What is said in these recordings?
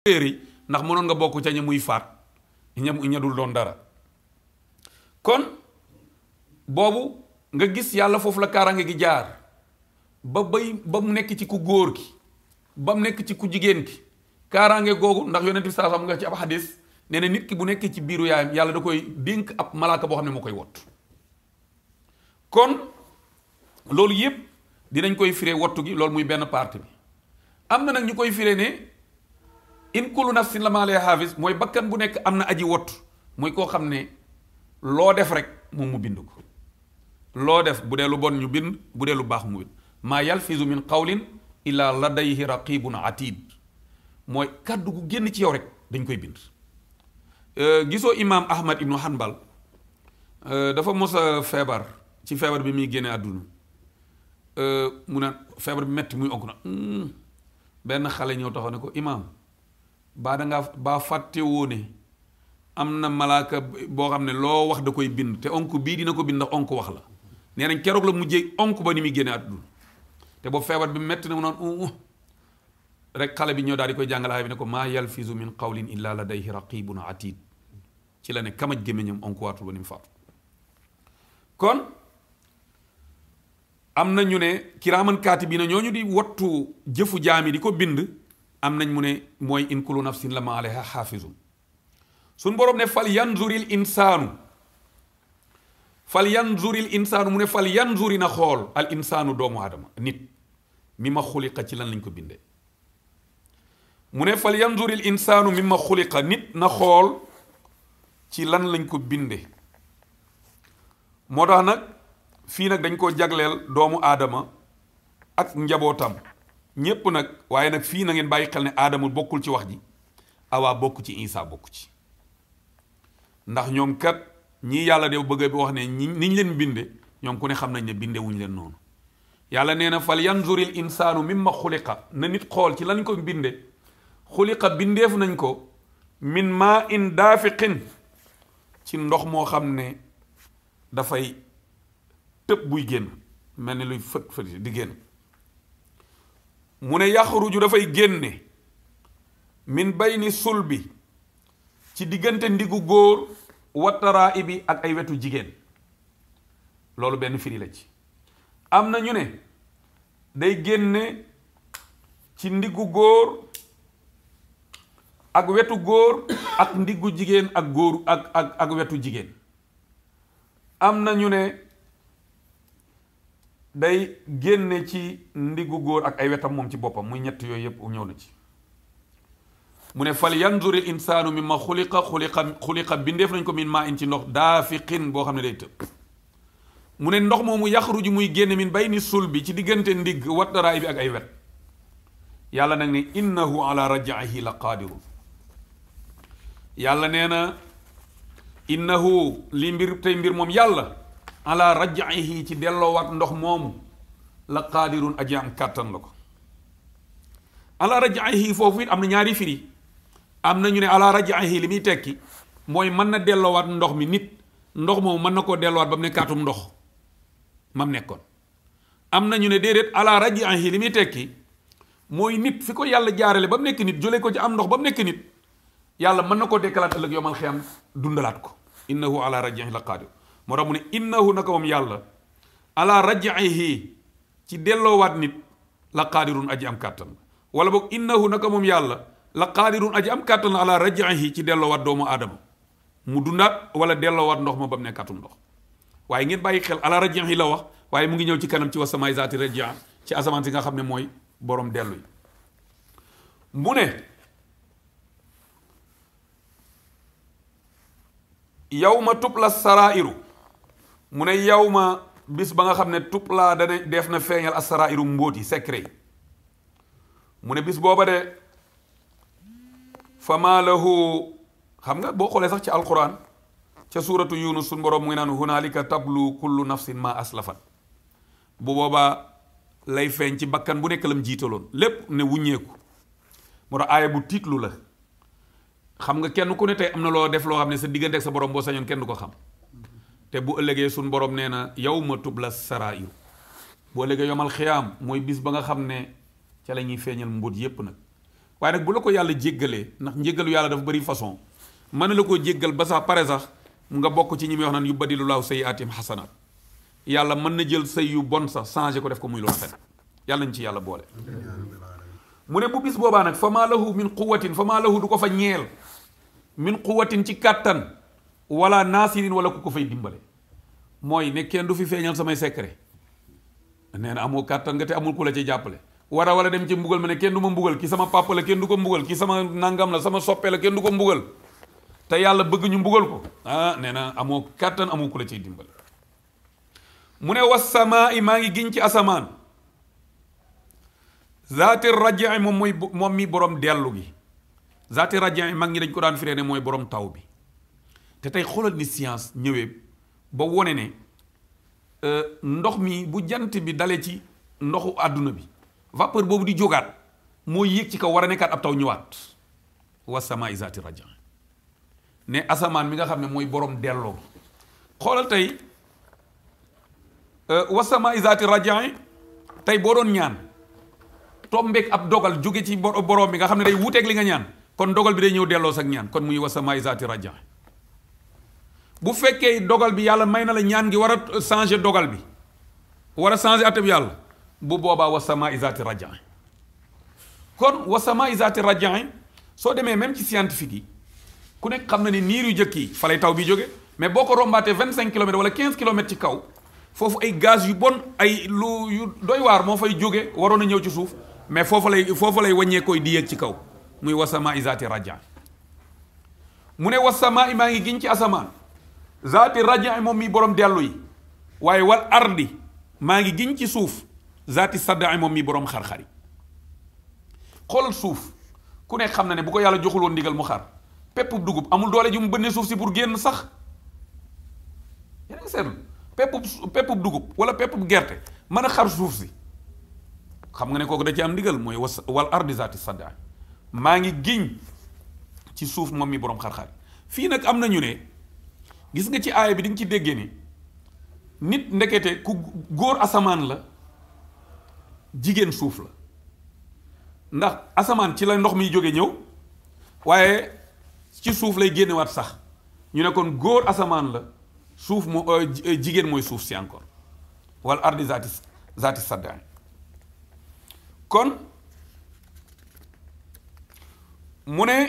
téere ndax mënoon nga bokk ca ña muy faat ña ña dul doon dara kon boobu nga gis yàlla foofu la kaaraange gi jaar ba bay ba mu nekk ci ku góor gi ba mu nekk ci ku jigéen gi kaaraange googu ndax yonent bi saa xam nga ci ab xadis nee na nit ki bu nekkee ci biiru yaayam yàlla da koy dénk ab malaaka boo xam ne moo koy wott kon loolu yépp dinañ koy firee wottu gi loolu muy benn partie bi am na nag ñu koy firee ne in kullu nafsin la maa lee xaafis mooy bakkan bu nekk am na aji wott mooy koo xam ne loo def rek moom mu bind ko loo def bu dee lu bon ñu bind bu dee lu baax mu bind maa yalfizu min qawlin illa ladayhi raqibun atid mooy kàddu gu génn ci yow rek dañ koy bind gisoo imaam ahmad ibnu hanbal dafa mos a feebar ci feebar bi muy génne àdduna mu ne feebar bi metti muy onk na benn xale ñëw taxaw ne ko imaam baa da ngaa baa fàtte woo ne am na malaaka boo xam ne loo wax da koy bind te onk bii dina ko bind ndax onk wax la nee nañ keroog la mujjee onk ba ni muy génne àdduna te boobu feebar bi metti na mu naan rek xale bi ñëw daal di koy jàngalaay bi ne ko maa yalfizu min qawlin illa ladayhi raqibun atid ci la ne kamaj gémmiñam onk waatul ba ni mu faatu kon am na ñu ne kiraaman kaatibiina ñooñu di wattu jëfu jaami di ko bind am nañ mu ne mooy in kullu nafsin la ma alayha xaafizun suñ boroom ne fal yanzuril insaanu fal yanzuril insaanu mu ne fal yanzuri na xool al insaanu doomu aadama nit mi ma xuliqa ci lan lañ ko bindee mu ne fal yanzuril insaanu mi ma xuliqa nit na xool ci lan lañ ko bindee moo tax nag fii nag dañ ko jagleel doomu aadama ak njabootam ñépp nag waaye nag fii na ngeen bàyyi xel ne aadama bokkul ci wax ji awaa bokk ci isaa bokk ci ndax ñoom kat ñii yàlla de bëgg bi wax ne ñi niñ leen binde ñoom ku ne xam nañ ne binde wuñ leen noonu yàlla nee na fal yanzuril insaanu mimma xuliqa na nit xool ci lañ ko binde xuliqa bindeef nañ ko min maa in daafiqin ci ndox moo xam ne dafay tëb buy génn mel ni luy fët fët di génn mu ne yaxruju dafay génne min bayni sulbi ci diggante ndiggu góor wattaraa ibi ak ay wetu jigéen loolu benn firi la ci am na ñu ne day génne ci ndiggu góor ak wetu góor ak ndiggu jigéen ak góor ak ak ak wetu jigéen am na ñu ne day génne ci ndiggu góor ak ay wetam moom ci boppam muy ñett yooyu yépp ñëw na ci mu ne fal yanzuri l insaanu mimma xuliqa xuliqa xuliqa bindeef nañ ko min maa in ci ndox daafiqin boo xam ne day tëb mu ne ndox moomu yaxruju muy génne min bayni sulbi ci diggante ndigg wattaraay bi ak ay wet yàlla nag ne innahu ala rajaihi la qaadirun yàlla nee na innahu li mbir tey mbir moom yàlla ala rajaihi ci delloowaat ndox moomu la qaadirun aji am kàttan la ko ala rajaihi foofu it am na ñaari firi am na ñu ne ala rajaihi li muy tekki mooy mën na delloowaat ndox mi nit ndox moomu mën na koo delloowaat ba mu nekkaatum ndox mam nekkoon am na ñu ne déedéet ala rajaihi li muy tekki mooy nit fi ko yàlla jaarale ba mu nekk nit jëlee ko ci am ndox ba mu nekk nit yàlla mën na koo dekkalaat ëllëg yomal xiyam dundalaat ko innahu ala rajaihi la qaadir moo tax mu ne innahu naka moom yàlla ala rajaihi ci delloowaat nit la qaadirun aji am kàttan la wala boog innahu naka moom yàlla la qaadirun aji am kàttan la ala rajaihi ci delloowaat doomu aadama mu dundaat wala delloowaat ndox ma ba mu nekkaatum ndox waaye ngeen bàyyi xel ala rajaihi la wax waaye mu ngi ñëw ci kanam ci wasamaay zaati rajia ci asamaan si nga xam ne mooy borom dellu yi mu ne yow ma tubla sarairu mu ne yow ma bis ba nga xam ne tublaa dana def na feeñal as sarairu mbóot yi secret yi mu ne bis booba de fama lahu xam nga boo xoolee sax ci alquran ca suuratu yunus suñ boroom mu ngi naan hunaalika tablu kullu nafsin ma aslafat bu boobaa lay feeñ ci bakkan bu nekk lam jiitaloon lépp ne wuññeeku moo tax aaya bu tiitlu la xam nga kenn ku ne tey am na loo def loo xam ne sa diggante ak sa borom boo sañoon kenn du ko xam te bu ëllëgee suñ borom nee na yow ma tubla saraayu bu ëllëgee yomal xiyaam mooy bis ba nga xam ne ca la ñuy feeñal mbóot yépp nag waaye nag bu la ko yàlla jéggalee ndax njéggalu yàlla dafa bëri façon mën na la koo jéggal ba sax pare sax nga bokk ci ñi muy wax naan yu badilu laahu sayyi'aatihim xasanaat yàlla mën na jël say yu bon sax changé ko def ko muy lu rafet yàlla nañ ci yàlla boole mu ne bu bis boobaa nag fa maa lahu min quwatin fa maa lahu du ko fa ñeel min quwatin ci kàttan wala naasirin wala ku ko fay dimbale mooy ne kenn du fi feeñal samay secret nee na amoo kàttan nga te amul ku la ci jàppale war a wala dem ci mbugal ma ne kenn du ma mbugal ki sama papa la kenn du ko mbugal ki sama nangam la sama soppe la kenn du ko mbugal te yàlla bëgg ñu mbugal ko ah nee na amoo kàttan amoo ku la ciy dimbale mu ne wasamaa i maa ngi giñ ci asamaan zaati rajai moom mooy moom mi borom dellu gi zaati rajai mag ñi dañ ko daan firee ne mooy borom taw bi te tey xoolal ni science ñëwee ba wone ne ndox mi bu jant bi dalee ci ndoxu àdduna bi vapeur boobu di jógaat moo yéeg ci kaw war a nekkaat ab taw ñëwaat wasamaa i zaati rajai ne asamaan mi nga xam ne mooy borom delloo gi xoolal tey wasama isaati rajai tey boo doon ñaan tombeek ab dogal jóge ci borom bi nga xam ne day wuuteeg li nga ñaan kon dogal bi day ñëw delloo sak ñaan kon muy wasama isaati rajai bu fekkee dogal bi yàlla may na la ñaan gi war a changer dogal bi war a changer atab yàlla bu boobaa wasama isaati rajai kon wasama isaati rajai soo demee même ci scientifique yi ku nekk xam na ni niir yu jëkk yi fa lay taw bi jóge mais boo ko rombaatee vingt cinq kilomètres wala quinze kilomètres ci kaw foofu ay gaz yu bon ay lu yu doy waar moo fay jóge waroon a ñëw ci suuf mais foofu lay foofu lay wàññee koy di yéeg ci kaw muy wasama isaati raja mu ne wasama i maa ngi giñ ci asamaan zaati raja moom mi borom dellu yi waaye wal ardi maa ngi giñ ci suuf zaati sadda moom mi borom xar-xar yi xoolal suuf ku nekk xam na ne bu ko yàlla joxul woon ndigal mu xar peppub dugub amul doole ji mu bënne suuf si pour génn sax yéen a ngi seetlu peppub peppub dugub wala peppub gerte mën a xar suuf si xam nga ne kooku da ci am ndigal mooy was wal ardi zaati sadda maa ngi giñ ci suuf moom mi borom xar-xar fii nag am na ñu ne gis nga ci aaya bi di nga ci déggee ni nit ndekete ku góor asamaan la jigéen suuf la ndax asamaan ci la ndox miy jóge ñëw waaye ci suuf lay génnewaat sax ñu ne kon góor asamaan la suuf moo jigéen mooy suuf si encore wala ardi zaati zaati saddaan kon mu ne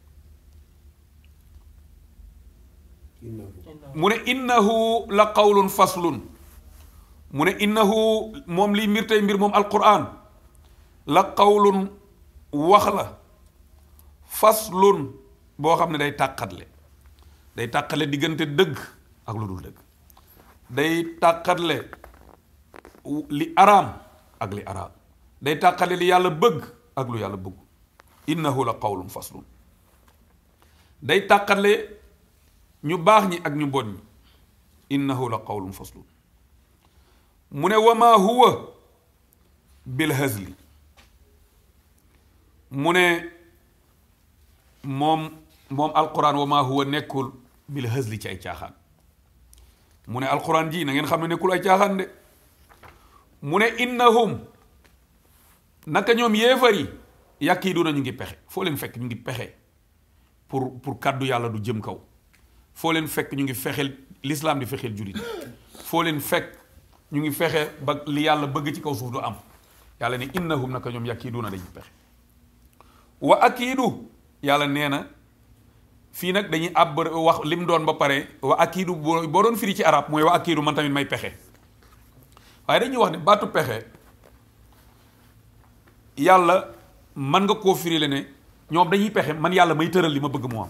mu ne innahu la qawlun faslun mu ne innahu moom liy mbir tey mbir moom alquran la qawlun wax la faslun boo xam ne day tàqatle day tàqale diggante dëgg ak lu dul dëgg day tàqatle li araam ak li araam day tàqale li yàlla bëgg ak lu yàlla bëgg innahu la qawlun faslun day tàqale ñu baax ñi ak ñu bon ñi innahu la qawlun faslun mu ne wama huwa bil hazli mu ne moom moom alquran wama huwa nekkul bil hazli ci ay caaxaan mu ne alquran ji na ngeen xam ne nekkul ay caaxaan de mu ne innahum naka ñoom yéefar yi yàkkiiduna ñu ngi pexe foo leen fekk ñu ngi pexe pour pour kàddu yàlla du jëm kaw foo leen fekk ñu ngi fexeel l'islam di fexeel jullit foo leen fekk ñu ngi fexe ba li yàlla bëgg ci kaw suuf du am yàlla ne innahum naka ñoom yàkkiiduna dañuy pexe wa akiidu yàlla nee na fii nag dañuy àbb wax lim doon ba pare wa akiidu boo boo doon firi ci arab mooy wa akiidu man tamit may pexe waaye dañuy wax ne baatu pexe yàlla man nga koo firi le ne ñoom dañuy pexe man yàlla may tëral li ma bëgg mu am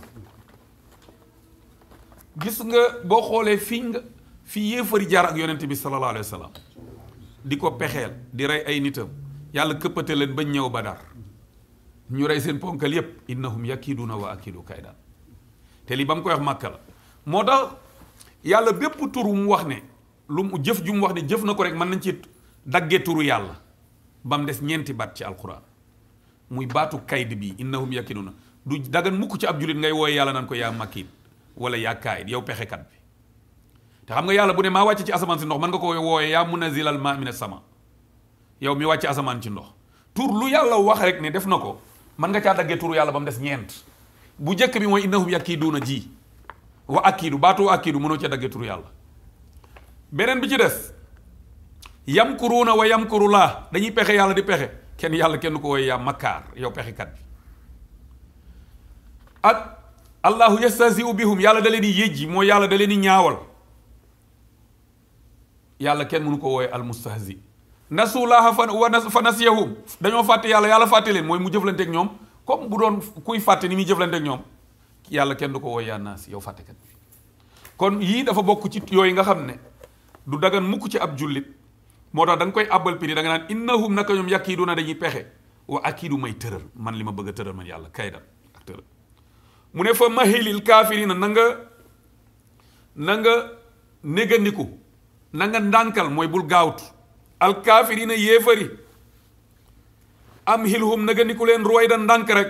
gis nga boo xoolee fii nga fii yéefari jaar ak yonent bi sallallahu alayhi wa sallam di ko pexeel di rey ay nitam yàlla këppate leen bañ ñëw Badar ñu rey seen ponkal yépp innahum yakiduna wa akidu kaydan te li ba mu koy wax màkka la moo tax yàlla bépp tur mu wax ne lu mu jëf ju mu wax ne jëf na ko rek mën nañ ci daggee turu yàlla ba mu des ñeenti baat ci alquran muy baatu kayd bi innahum yakiduna du dagan mukk ci ab julit ngay wooye yàlla naan ko yaa makid wala yaa kaayid yow pexekat bi te xam nga yàlla bu ne maa wàcc ci asamaan si ndox mën nga ko wooye yaa munazilal ma min sama yow mi wàcc asamaan ci ndox tur lu yàlla wax rek ne def na ko mën nga caa daggee turu yàlla ba mu des ñeent bu njëkk bi mooy innahum yakiiduuna ji wa akiidu baatu akiidu mënoo cee daggee turu yàlla beneen bi ci des yamkuruuna wa yamkurullah dañuy pexe yàlla di pexe kenn yàlla kenn ko woy yaa makkaar yow pexekat bi ak allahu yastasiu bihum yàlla da leen di yëjji mooy yàlla da leen di ñaawal yàlla kenn mënu ko wooye almustahzi nasullaha fa wa fa nasiyahum dañoo fàtte yàlla yàlla fàtte leen mooy mu jëflanteeg ñoom comme bu doon kuy fàtte ni muy jëflanteeg ñoom yàlla kenn du ko wooye yaa naas yow fàttekat bi kon yii dafa bokk ci yooyu nga xam ne du dagan mukk ci ab jullit moo tax da nga koy àbbal piri da nga naan innahum naka ñoom yakiiduna dañuy pexe wa akiidu may tëral man li ma bëgg a tëral man yàlla kaydan ak tëral mu ne fa mahilil kaafirina na nga na nga négandiku na nga ndànkal mooy bul gaawtu al kaafirina yéefari am hilhum négandiku leen ruwayda ndànk rek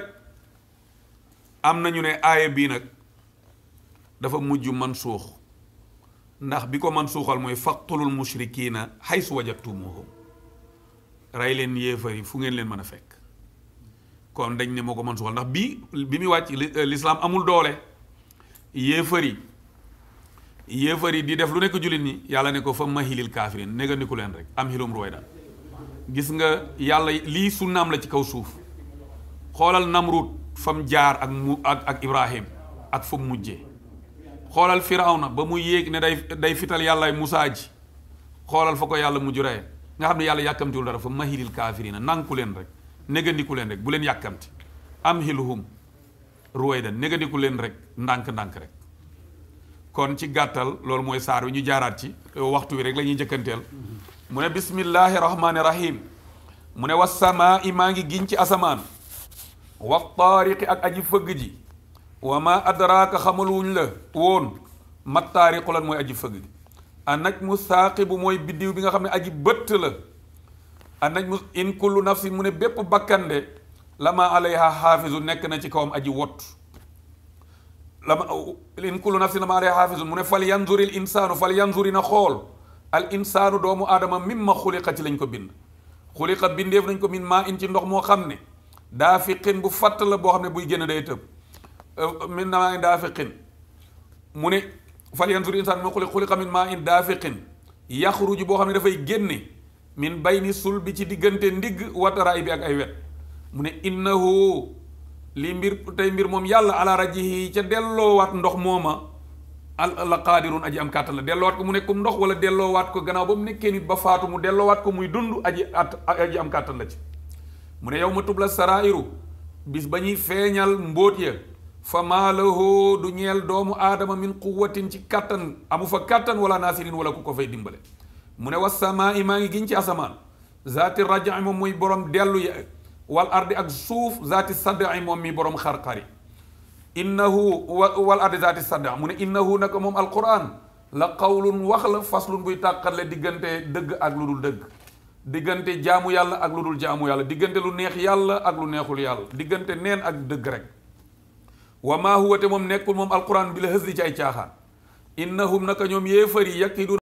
am nañu ne aaya bii nag dafa mujj man suux ndax bi ko man suuxal mooy faqtulul mushrikiina haysu wajadtumuhum rey leen yéefari fu ngeen leen mën a fekk kon dañ ne moo ko man suuxal ndax bii bi muy wàcc lislaam amul doole yéefari yéefari di def lu nekk jullit ñi yàlla ne ko fa mahilil kaafirin négandiku leen rek am hilum ruwaydan gis nga yàlla lii sunnaam la ci kaw suuf xoolal namrut fam jaar ak mu ak ak ibrahim ak fa mu mujjee xoolal firawna ba mu yéeg ne day day fital yàllaay musaa ji xoolal fa ko yàlla mujj reye nga xam ne yàlla yàkkamtiwul dara fa mahilil kaafirina nanku leen rek négandiku leen rek bu leen yàkkamti am hiluhum ruwaydan négandiku leen rek ndànk-ndànk rek kon ci gàttal loolu mooy saar wi ñu jaaraat ci waxtu wi rek la ñuy jëkkanteel mu ne bismillahi rahmaani rahim mu ne wasamaa i maa ngi giñ ci asamaan wa taariqi ak aji fëgg ji wa ma adraaka xamaluwuñ la woon mat taariqu lan mooy aji fëgg ji a naj mu saaqibu mooy biddiw bi nga xam ne aji bëtt la a naj mu in kullu nafsin mu ne bépp bakkande lama alayha xaafisu nekk na ci kawam aji wott lama in kullu nafsin lama alayha xaafisun mu ne fal yanzuri l insaanu fal yanzuri na xool al insaanu doomu aadama mimma xuliqa ci lañ ko bind xuliqa bindeef nañ ko min maa in ci ndox moo xam ne daa fiqin bu fatt la boo xam ne buy génn day tëb min maa in daa fiqin mu ne fal yanzuri insaan moo xuliqa xuliqa min maa in daa fiqin yaxruju boo xam ne dafay génne min bayni sul bi ci diggante ndigg wataraay bi ak ay wet mu ne innahu li mbir tey mbir moom yàlla ala rajihi ca delloowaat ndox mooma al la qaadirun aji am kàttan la delloowaat ko mu nekkum ndox wala delloowaat ko gannaaw ba mu nekkee nit ba faatu mu delloowaat ko muy dund aji at aji am kàttan la ci mu ne yow ma tubla sarairu bis ba ñuy feeñal mbóot ya fa maalahu du ñeel doomu aadama min quwatin ci kàttan amu fa kàttan wala naasirin wala ku ko fay dimbale mu ne wasamaa i maa ngi giñ ci asamaan zaati raja moom muy borom dellu ya wal ardi ak suuf zaati sadda moom mi borom xar-xari innahu wal ardi zaati sadda mu ne innahu naka moom alquran la qawlun wax la faslun buy tàqatle diggante dëgg ak lu dul dëgg diggante jaamu yàlla ak lu dul jaamu yàlla diggante lu neex yàlla ak lu neexul yàlla diggante neen ak dëgg rek wa maa huwa te moom nekkul moom alquran bi la hës di ci ay caaxaan innahum naka ñoom yéefar yi yakidu